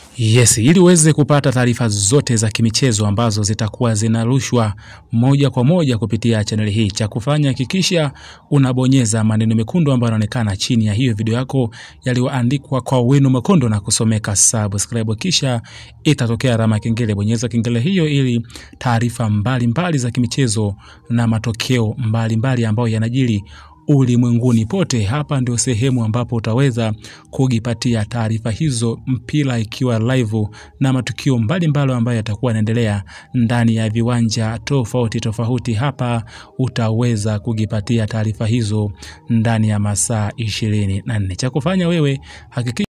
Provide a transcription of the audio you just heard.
Yes, ili uweze kupata taarifa zote za kimichezo ambazo zitakuwa zinarushwa moja kwa moja kupitia chaneli hii, cha kufanya hakikisha unabonyeza maneno mekundu ambayo yanaonekana chini ya hiyo video yako yaliyoandikwa kwa wino mwekundu na kusomeka subscribe, kisha itatokea alama ya kengele. Bonyeza kengele hiyo ili taarifa mbalimbali za kimichezo na matokeo mbalimbali ambayo yanajiri ulimwenguni pote. Hapa ndio sehemu ambapo utaweza kujipatia taarifa hizo, mpira ikiwa live na matukio mbalimbali ambayo yatakuwa yanaendelea ndani ya viwanja tofauti tofauti. Hapa utaweza kujipatia taarifa hizo ndani ya masaa ishirini na nne. Cha kufanya wewe hakikisha